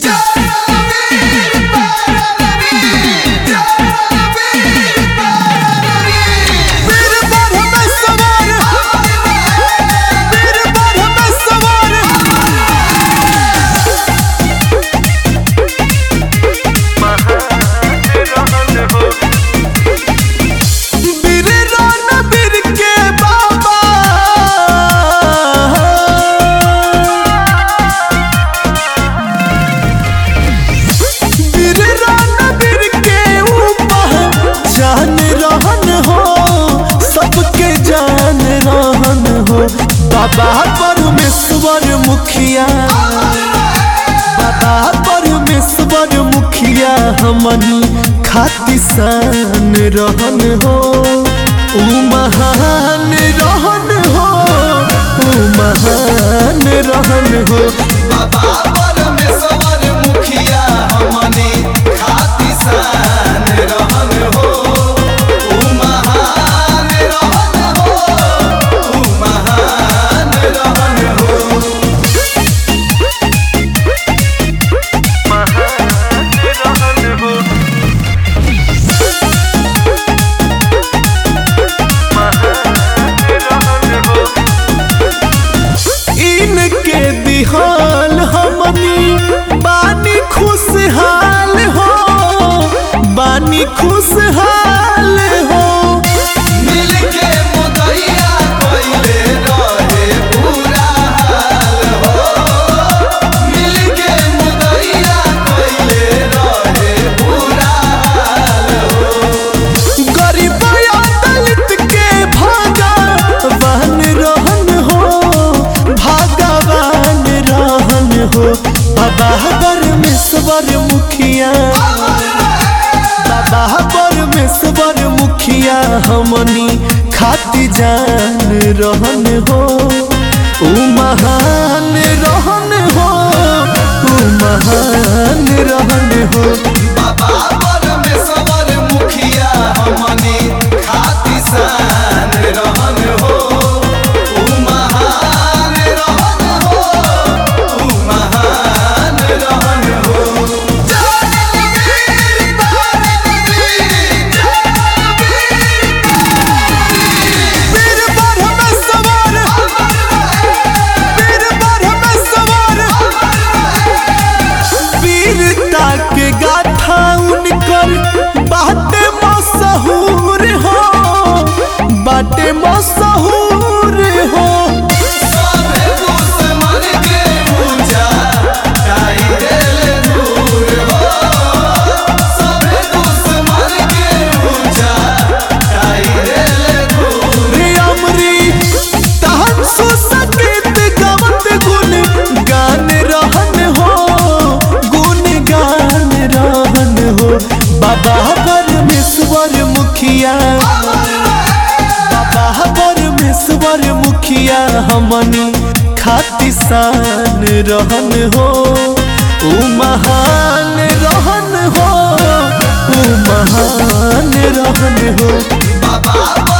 वीर ब्रह्मेश्वर वीर ब्रह्मेश्वर वीर रणवीर के बाबा वीर रणवीर के ऊपर जान रहन हो सबके जान रहन हो बाबा परमेश्वर मुखिया बाबा परमेश्वर मुखिया हमनी खातिसान रहन हो ऊ महान रहन हो ऊ महान रहन हो बाबा परमेश्वर मुखिया हमने खातिसान रहन हो ऊ महान रहन हो ऊ महान रहन हो इनके दिहाल हमनी बानी खुशहाल हो बानी खुशहाल हो मिलके मुदैया कइले रहे पूरा हाल हो मिलके मुदैया कइले रहे पूरा हाल गरीब या दलित के भगवान रहन हो भगवान रहन हो बाबा परमेश्वर मुखिया बाबा परमेश्वर मुखिया हमनी खाती जान रहन हो ऊ महान रहन हो ऊ महान रहन हो बाबा परमेश्वर मुखिया हमने खातिसान रहन हो ऊ महान रहन हो ऊ महान रहन हो वीर ब्रह्मेश्वर वीर ब्रह्मेश्वर वीरता के गाथा उनकर बाटे मशहूर हो बाटे मशहूर हो सबे दुश्मन के ऊंचा काई देले दूर हो सबे दुश्मन के ऊंचा काई देले दूर रे अमरी तहन सुसंगीत गवत गुण गान रहन हो गुण गान रहन हो बाबा परमेश्वर मुखिया बाबा परमेश्वर मुखिया हमनी खातिसान रहन हो ऊ महान रहन हो ऊ महान रहन हो बाबा